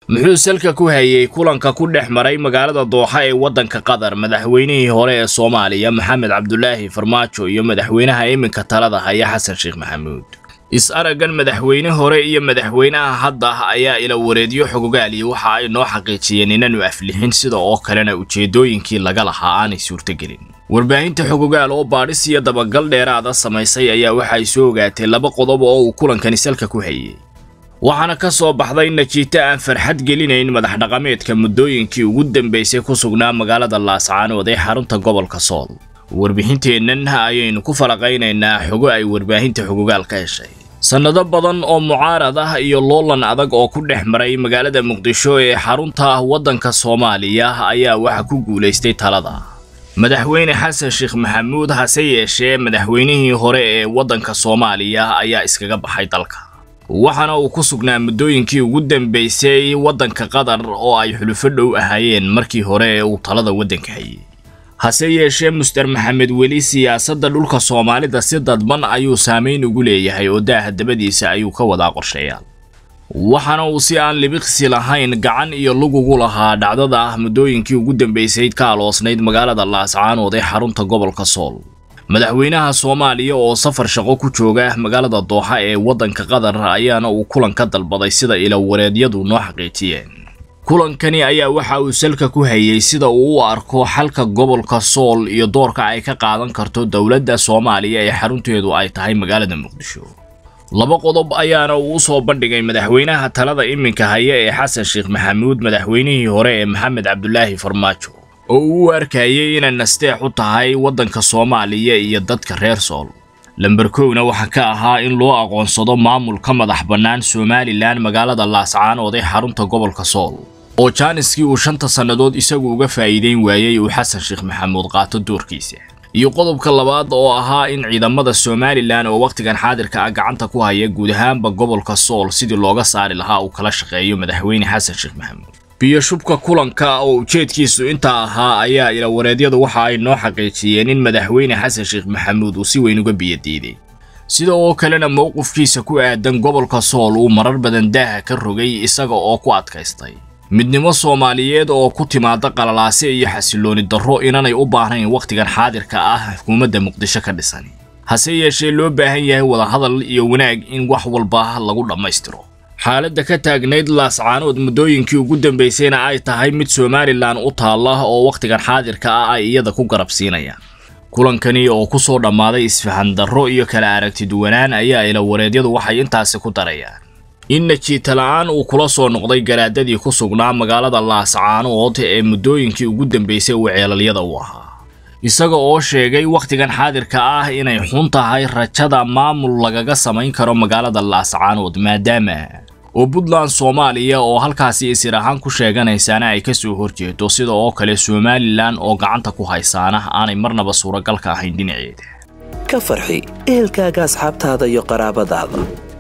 muxuu salka ku hayey kulanka ku dhex maray magaalada dooxa ee waddanka qatar madaxweynihii hore ee soomaaliya maxamed cabdulaahi farmaajo iyo madaxweynaha iminka talada haya xasan sheekh maxamuud is-araggan madaxweyne hore iyo madaxweynaha hadda ayaa ila wareedyo xogogaaliyi waxa ay noo xaqiijiyeen inaanu aflixin sida oo kalena ujeeddooyinkii laga lahaa aanay suurtogelin warbaahinta xogogaal oo baadhis iyo dabagal dheeraada samaysay ayaa waxay soo ogaatay laba qodob oo uu kulankani salka ku hayey waxaana ka soo baxday najiito aan farxad gelinayn madax dhaqameedka muddooyinkii ugu dambaysay ku sugnaa magaalada laascaanood ee xarunta gobolka sool warbixinteennan ayaynu ku falaqaynaynaa xogo ay warbaahinta xogogaal ka heshay sannado badan oo mucaarad ah iyo loolan adag oo ku dhex maray magaalada muqdisho ee xarunta waddanka soomaaliya ayaa waxa ku guulaystay talada madaxweyne xasan sheekh maxamuud hase yeeshee madaxweynihii hore ee waddanka soomaaliya ayaa iskaga baxay dalka waxaana uu ku sugnaa muddooyinkii ugu dambaysay waddanka qatar oo ay xulufo dhow ahaayeen markii hore ee uu talada waddanka hayay hase yeeshee muster maxamed weli siyaasadda dhulka soomaalida si dadban ayuu saamayn ugu leeyahay oo daaha dabadiisa ayuu ka wadaa qorshayaal waxaana uu si aan libiqsi lahayn gacan iyo lugugu lahaa dhacdada ah muddooyinkii ugu dambaysayd ka aloosnayd magaalada laascaanood ee xarunta gobolka sool madaxweynaha soomaaliya oo safar shaqo ku jooga magaalada dooxa ee waddanka qatar ayaana uu kulan ka dalbaday sida ilawareedyadu noo xaqiijiyeen kulankani ayaa waxa uu salka ku hayey sida uu u arko xalka gobolka sool iyo doorka ay ka qaadan karto dowladda soomaaliya ee xarunteedu ay tahay magaalada muqdisho laba qodob ayaana uu u soo bandhigay madaxweynaha talada iminka haya ee xasan sheekh maxamuud madaxweynihii hore ee maxamed cabdulaahi farmaajo oo uu u arkayay inay nasteex u tahay waddanka soomaaliya iyo dadka reer sool lamber kowna waxaa ka ahaa in loo aqoonsado maamul ka madax bannaan somalilan magaalada laascaanood ee xarunta gobolka sool oo jaaniskii uu shanta sannadood isagu uga faa'iideyn waayey uu xasan sheekh maxamuud qaato doorkiisa iyo qodobka labaad oo ahaa in ciidamada somalilan oo wakhtigan xaadirka ah gacanta ku haya guud ahaanba gobolka sool sidii looga saari lahaa uu kala shaqeeyo madaxweyne xasan sheekh maxamuud biyo shubka kulanka oo ujeedkiisu intaa ahaa ayaa ilawareedyadu waxa ay noo xaqiijiyeen in madaxweyne xasan sheekh maxamuud uu si weyn uga biyadiiday sida oo kalena mowqifkiisa ku aadan gobolka sool uu marar badan daaha ka rogay isaga oo ku adkaystay midnimo soomaaliyeed oo ku timaada qalalaase iyo xasilooni darro inanay u baahnayn wakhtigan xaadirka ah xukuumadda muqdisho ka dhisan hase yeeshee loo baahan yahay wadahadal iyo wanaag in wax walba lagu dhammaystiro xaaladda ka taagnayd laascaanood muddooyinkii ugu dambaysayna ay tahay mid somalilan u taalla oo wakhtigan xaadirka ah ay iyada ku garab siinayaan kulankani oo ku soo dhammaaday isfahan darro iyo kala aragti duwanaan ayaa ilawareedyadu waxay intaasi ku darayaan in najiita la'aan uu kula soo noqday garaadadii ku sugnaa magaalada laascaanood ee muddooyinkii ugu dambaysay uu ceelalyada u ahaa isaga oo sheegay wakhtigan xaadirka ah inay xun tahay rajada maamul lagaga samayn karo magaalada laascaanood maadaama oo puntland soomaaliya oo halkaasi isir ahaan ku sheeganaysaana ay ka soo horjeedo sida oo kale somalilan oo gacanta ku haysaana aanay marnaba suuragal ka ahayn dhinaceeda ka farxi ehelkaaga asxaabtaada iyo qaraabadaada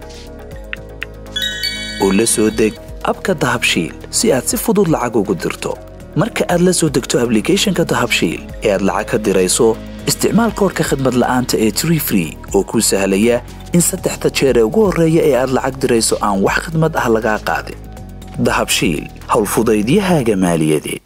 oo la soo deg abka dahabshiil si aad si fudud lacag ugu dirto marka aad la soo degto ablicathonka dahabshiil ee aad lacag ka dirayso isticmaal koorka khadmad la'aanta ee tree free oo kuu sahlaya in saddexda jeer ee ugu horreeya ee aad lacag dirayso aan wax khidmad ah lagaa qaadin dahabshiil howlfudaydiyahaaga maaliyadeed